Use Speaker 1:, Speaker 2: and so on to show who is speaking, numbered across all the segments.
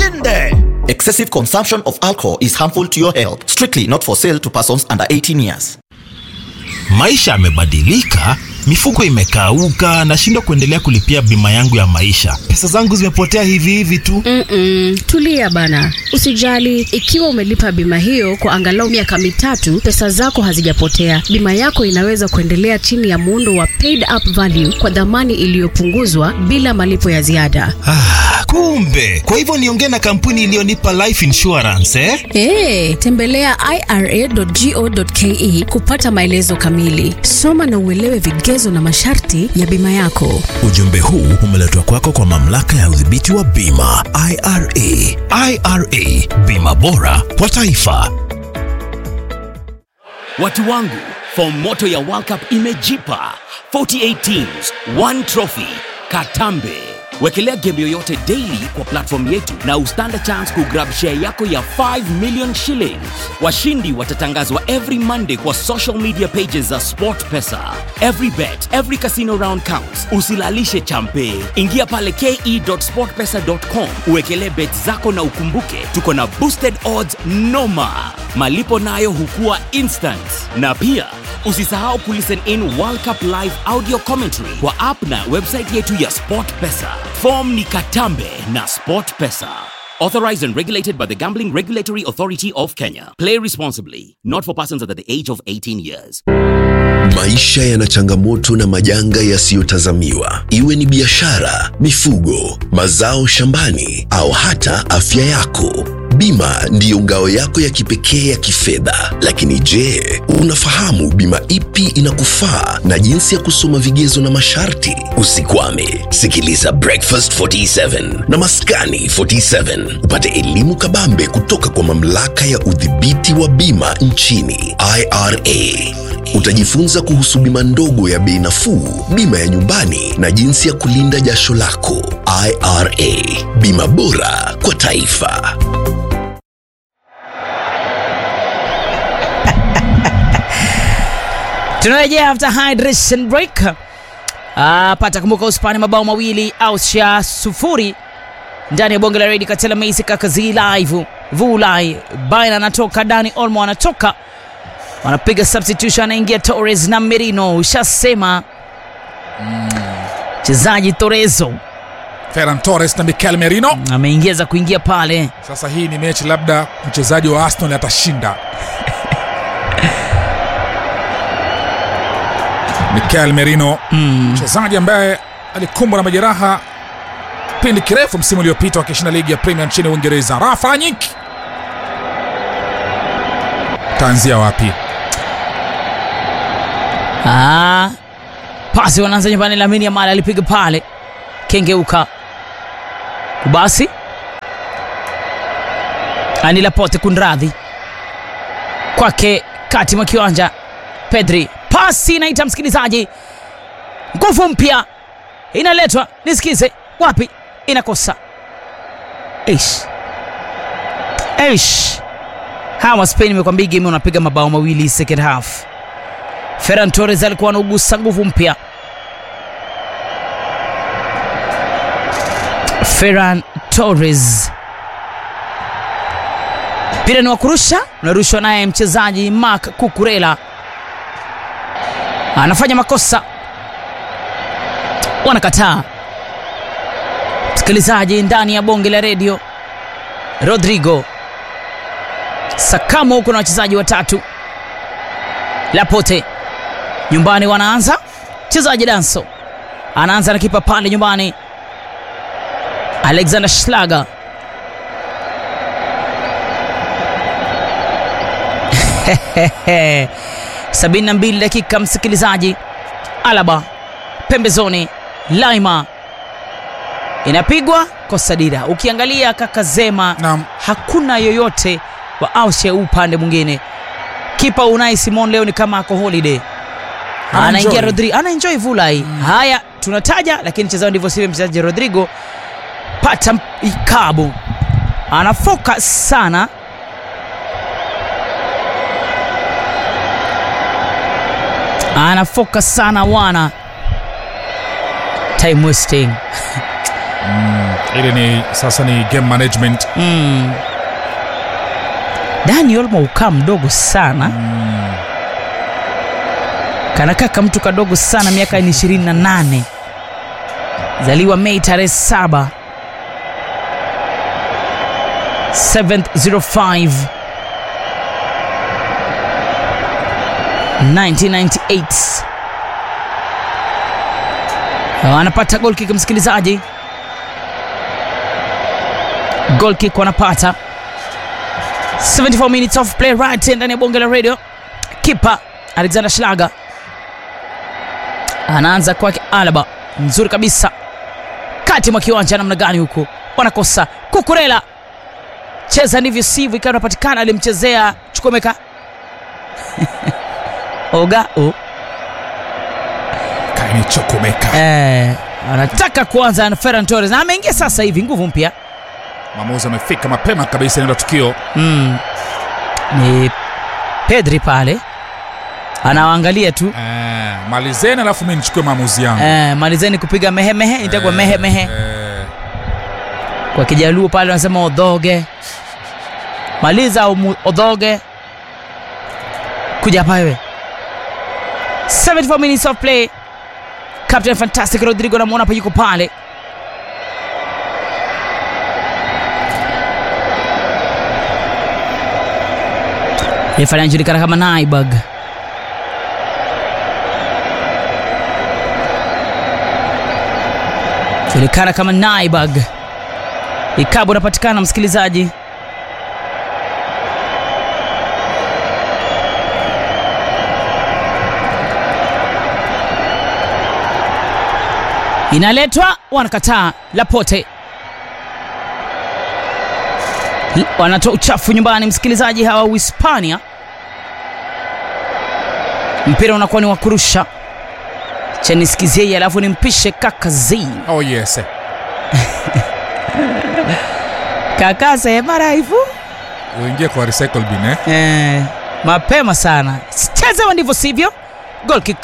Speaker 1: ushinde excessive consumption of alcohol is harmful to your health strictly not for sale to persons under 18 years
Speaker 2: maisha yamebadilika mifuko imekauka nashindwa kuendelea kulipia bima yangu ya maisha pesa zangu zimepotea hivi hivi tu
Speaker 3: Mm-mm, tulia bana usijali ikiwa umelipa bima hiyo kwa angalau miaka mitatu pesa zako hazijapotea bima yako inaweza kuendelea chini ya muundo wa paid up value kwa dhamani iliyopunguzwa bila malipo ya ziada
Speaker 2: ah, kumbe kwa hivyo niongee na kampuni iliyonipa life insurance eh?
Speaker 3: Hey, tembelea ira.go.ke kupata maelezo kamili soma na uelewe vigezo na masharti ya bima yako
Speaker 2: ujumbe huu umeletwa kwako kwa mamlaka ya udhibiti wa bima ira ira bima bora kwa taifa
Speaker 4: Watu wangu, fomu moto ya World Cup imejipa 48 teams, one trophy, Katambe. Wekelea game yoyote daily kwa platform yetu na ustand a chance kugrab share yako ya 5 million shillings. Washindi watatangazwa every Monday kwa social media pages za SportPesa. Every bet, every casino round counts. Usilalishe champe. Ingia pale ke.sportpesa.com uwekelee bet zako na ukumbuke tuko na boosted odds noma. Malipo nayo hukua instant. Na pia usisahau kulisten in World Cup live audio commentary kwa app na website yetu ya SportPesa. Form ni Katambe na SportPesa. Authorized and regulated by the Gambling Regulatory Authority of Kenya. Play responsibly. Not for persons under the age of 18 years.
Speaker 5: Maisha yana changamoto na majanga yasiyotazamiwa, iwe ni biashara, mifugo, mazao shambani au hata afya yako. Bima ndiyo ngao yako ya kipekee ya kifedha. Lakini je, unafahamu bima ipi inakufaa na jinsi ya kusoma vigezo na masharti? Usikwame, sikiliza Breakfast 47 na Maskani 47 upate elimu kabambe kutoka kwa mamlaka ya udhibiti wa bima nchini IRA. Utajifunza kuhusu bima ndogo ya bei nafuu, bima ya nyumbani na jinsi ya kulinda jasho lako. IRA, bima bora kwa taifa.
Speaker 6: tunarejea after hydration break ah, pata kumbuka uspani mabao mawili austria sufuri ndani ya bonge la redi katela meisi kakazi live vulai baina anatoka dani olmo anatoka wanapiga substitution anaingia torres na merino ushasema mchezaji torezo
Speaker 7: Ferran Torres na Mikel Merino.
Speaker 6: ameingia za kuingia pale
Speaker 7: Sasa hii ni mechi labda mchezaji wa Arsenal atashinda. Mikel Merino mchezaji ambaye alikumbwa na majeraha kipindi kirefu msimu uliopita wakishinda ligi ya Premier nchini Uingereza. Rafa Rangnick taanzia wapi?
Speaker 6: Ah, pasi wanaanza nyumbani. Lamini Yamal alipiga pale, kengeuka basi ani Laporte kunradhi kwake kati mwa kiwanja Pedri, pasi inaita msikilizaji, nguvu mpya inaletwa, nisikize wapi, inakosa Eish. Eish. hawa Spain imekwambia game unapiga mabao mawili second half. Ferran Torres alikuwa anaugusa nguvu mpya. Ferran Torres mpira ni wa kurusha, unarushwa naye mchezaji Mark Kukurela, anafanya makosa, wanakataa. Msikilizaji ndani ya bonge la redio, Rodrigo Sakamo huko na wachezaji watatu Lapote nyumbani wanaanza mchezaji Danso anaanza na kipa pale nyumbani Alexander Schlager sabini na mbili dakika msikilizaji Alaba pembezoni Laima inapigwa kosa dira ukiangalia kaka Zema
Speaker 7: Naam.
Speaker 6: hakuna yoyote wa Austria upande mwingine kipa Unai Simon leo ni kama ako holiday
Speaker 7: Ana
Speaker 6: anaingia
Speaker 7: enjoy.
Speaker 6: Rodrigo ana enjoy Vulai haya tunataja lakini mchezaji ndivyo sivyo mchezaji Rodrigo pata m- ikabu ana focus sana ana focus sana wana time wasting
Speaker 7: ile ni sasa ni game management
Speaker 6: mm. dani olmo ukaa mdogo sana kanakaa ka mtu kadogo sana miaka ni 28 zaliwa mei tarehe 7 705 1998 anapata gol kick msikilizaji goal kick wanapata 74 minutes of play right ndani ya bonge la radio kipa alexander schlager anaanza kwake alaba nzuri kabisa kati mwa kiwanja namna gani huko wanakosa kukurela cheza ndivyo sivyo ikawa inapatikana alimchezea chukomeka oga o
Speaker 7: kaini chokomeka
Speaker 6: eh, anataka kuanza na ferran torres na ameingia sasa hivi nguvu mpya
Speaker 7: mwamuzi amefika mapema kabisa eneo la tukio
Speaker 6: mm. ni pedri pale anawaangalia tu
Speaker 7: eh, malizeni alafu mi nichukue maamuzi yangu
Speaker 6: eh, malizeni kupiga mehemehe itagwa
Speaker 7: Eh,
Speaker 6: mehemehe
Speaker 7: eh,
Speaker 6: kwa kijaluo pale wanasema odhoge maliza umu, odhoge kuja hapa wewe 74 minutes of play captain fantastic rodrigo namwona hapa yuko pale refa anajulikana kama naibag julikana kama naibag ikabu unapatikana msikilizaji inaletwa wanakataa lapote L- wanatoa uchafu nyumbani msikilizaji hawa uhispania mpira unakuwa ni wa kurusha chanisikizie alafu nimpishe kaka z
Speaker 7: oh yes
Speaker 6: kaka sema raifu
Speaker 7: uingie kwa recycle bin eh?
Speaker 6: eh, mapema sana chezewa ndivyo sivyo goal kick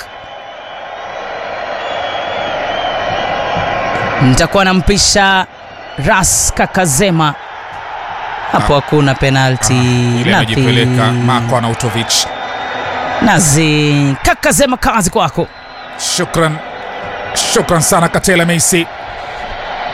Speaker 6: nitakuwa nampisha ras kakazema hapo hakuna penalti
Speaker 7: ile amejipeleka Marko Arnautovic
Speaker 6: nazi kakazema kazi kwako
Speaker 7: shukran shukran sana katela meisi